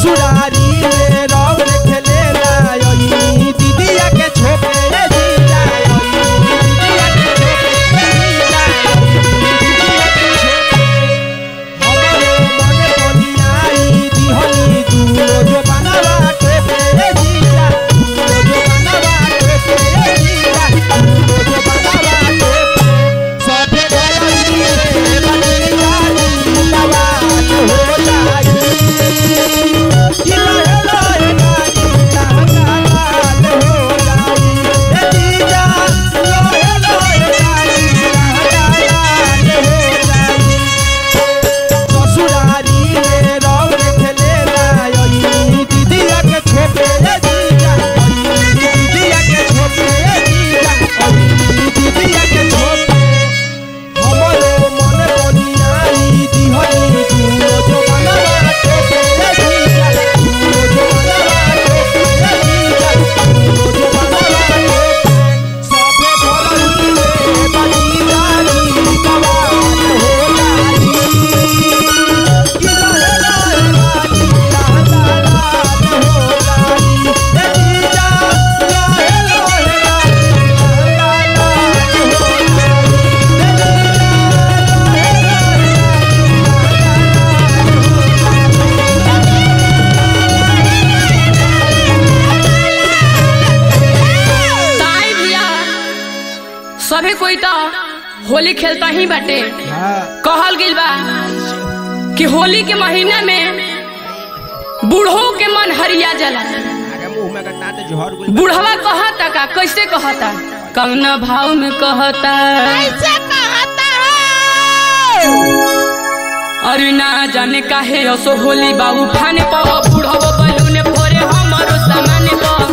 ससुरारी में रंग खेलेला यही दीदिया के छोपे रे जीजा यही दीदिया के छोपे रे जीजा यही दीदिया के छोपे हमरो मन बनियाई दिहनी दूनो जो बनवा टोपे रे जीजा दूनो जो बनवा टोपे रे जीजा दूनो जो बनवा टोपे सबे गलती रे बनिया जीवा हो जाई कि लहे लहे गाड़ी लाल हो जाई ए जीजा लहे लहे गाड़ी लाल हो जाई ससुरारी में रंग खेलेला यही दीदिया के छोपे रे जीजा यही दीदिया के छोपे रे जीजा यही दीदिया के छोपे हमरो मन बनियाई दिहनी दूनो जो बनवा टोपे रे जीजा दूनो जो बनवा टोपे रे जीजा दूनो जो बनवा टोपे सबे भरही रे बनियाई जवान हो जाई ताई भैया सभी कोई तो होली खेलता ही बाटे कहल गिल बा कि होली के महीना में बूढ़ों के मन हरिया जला बूढ़वा कहता का कैसे कहता कौना भाव में कहता कैसे कहता है अरे ना जाने काहे असो होली बाबू फाने पाओ बूढ़वा बलूने फोरे हमारो सामान पाओ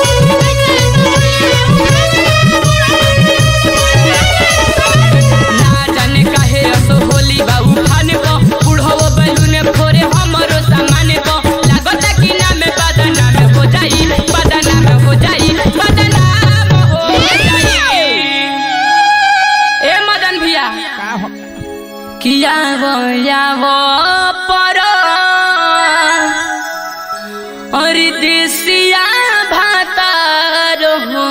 ना जाने काहे असो होली बाबू फाने पाओ बूढ़वा बलूने फोरे हमारो सामान पाओ लागता कि नाम बदनाम हो जाई बदनाम हो जाई बदनाम हो जाई ए मदन भैया किया वो या वो पर और देसिया भातार हो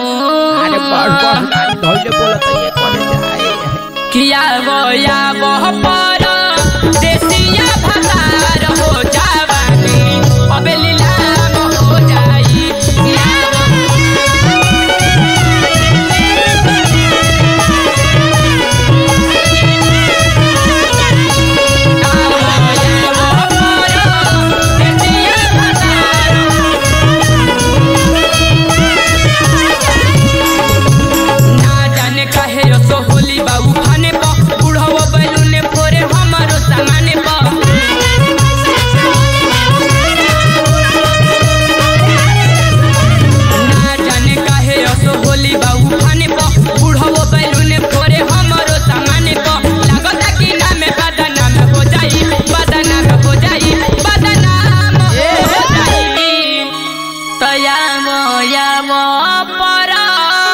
किया वो या वो पर देसिया भातार हो जावानी अबे लीलाम हो जाई किया वो ना जाने काहे असो होली बाबू खाने पा बुढ़वा बैलूने फोरे हमारो सामाने पा ना जाने काहे असो होली बाबू खाने पा बुढ़वा बैलूने फोरे हमारो सामाने पा लागता कि नाम बदनाम हो जाई बदनाम हो जाई बदनाम हो जाई तया मोया मो परा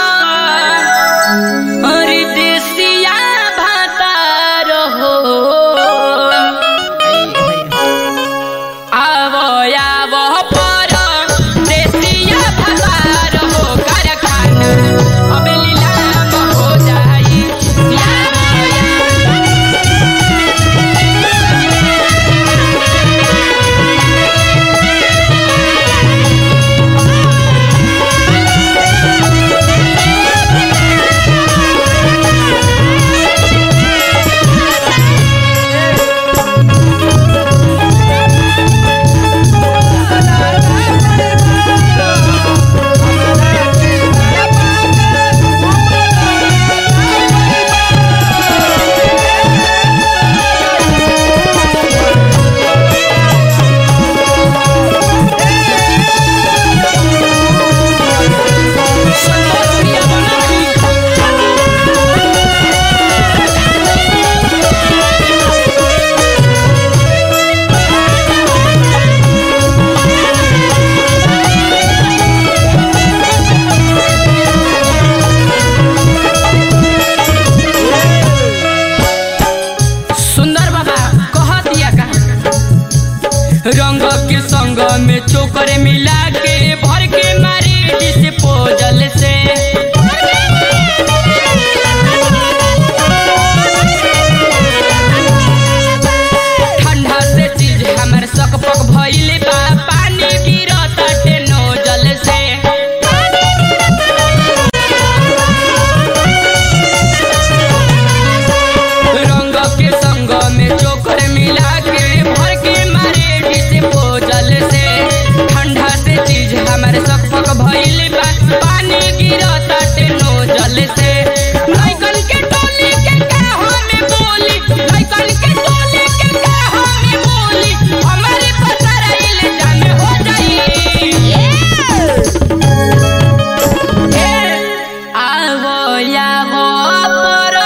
अरे देसिया भातार हो आवो आवो पर देसिया भातार हो कारखाना अबे लीलाम हो जाई आवो आवो संग में चोकर मिला के भर के मारे जिस पोजल से ठंडा से चीज हमर सक पक भइले बा पानी गिरत नोजल से रंग के संग में चोकर मिला के भर के मारे डिस पोजल से ठंडा से चीज हमर सब पक भइल बा पानी गिरत नोजल से लइकन के टोली के का हमें बोली लइकन के टोली के का हमें बोली हमारे पसराइल जाने हो जाई आवो यावो परो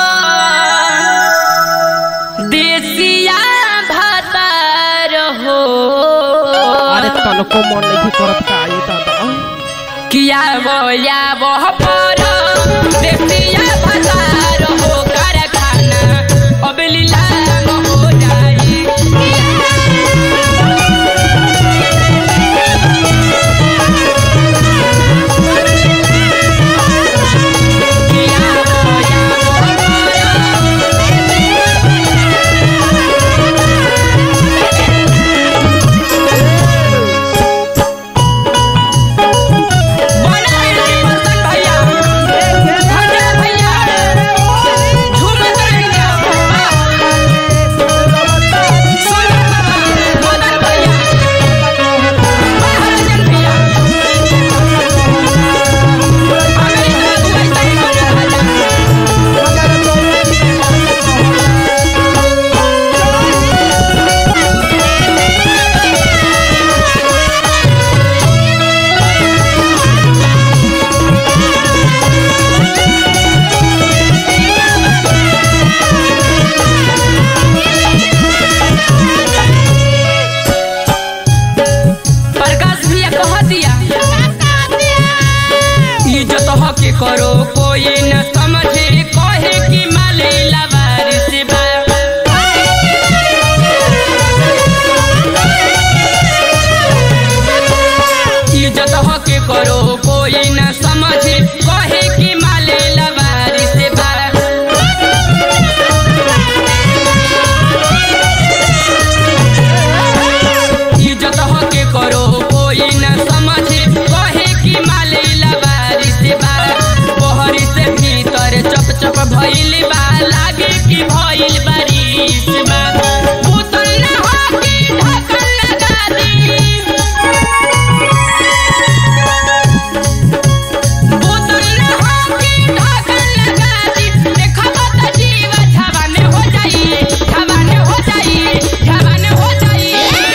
देसिया भातार हो अरे तनको मन नहीं करत का ये दादा किया वो यावो परो देसिया भातार हो कारखाना अब लीलाम हो जाई किया वो यावो परो बना है बर्तन भैया भैया भैया झूमत रहेंगे सुन मदन भैया महाराजन भैया हमें इतना तू ऐसा ही होने वाला प्रकाश भैया कह दिया इज्जत हके करो कोई न समझे कहे कि माले लवारिस बा इज्जत हके करो कोई न समझे कहे कि माले लवारिस बा इज्जत हके करो कोई न समझे कहे कि माले लवारी से बा बहरी से भीतर चप चप भइल बा लागे कि भइल बारिश बा भूतल न होके ढकल लगा दी भूतल न होके ढकल लगा दी देखब त जीव झवाने हो जाई झवाने हो जाई झवाने हो जाई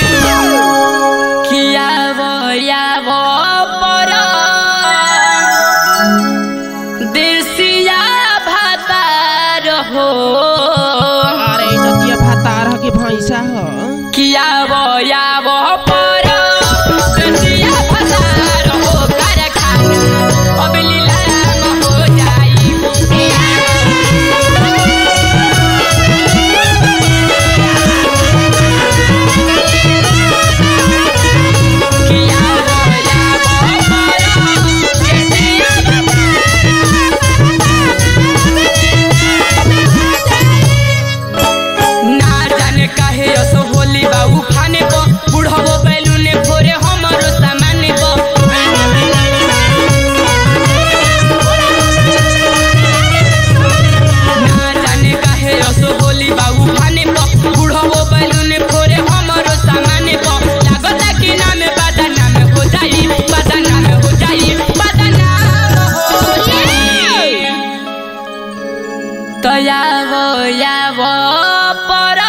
किया वो या वो पर देसिया भातार हो अरे नदिया भातार ह के भैंसा ह किया वो या वो पर देसिया भातार हो कारखाना अब लीलाम हो जाई किया वो या वो पर देसिया ना जाने काहे असो होली बाबू खाने को बुढ़ावो बैलून फोरे हमरो सामान को ना जाने काहे असो होली बाबू खाने को बुढ़ावो बैलून फोरे हमरो सामान को लागता कि नाम बादा नाम हो जाई बादा नाम हो जाई बादा नाम हो जाई तो यावो यावो पर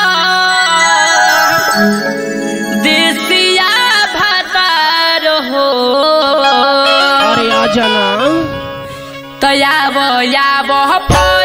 देसिया भातार हो अरे अजना तो यावो यावो पर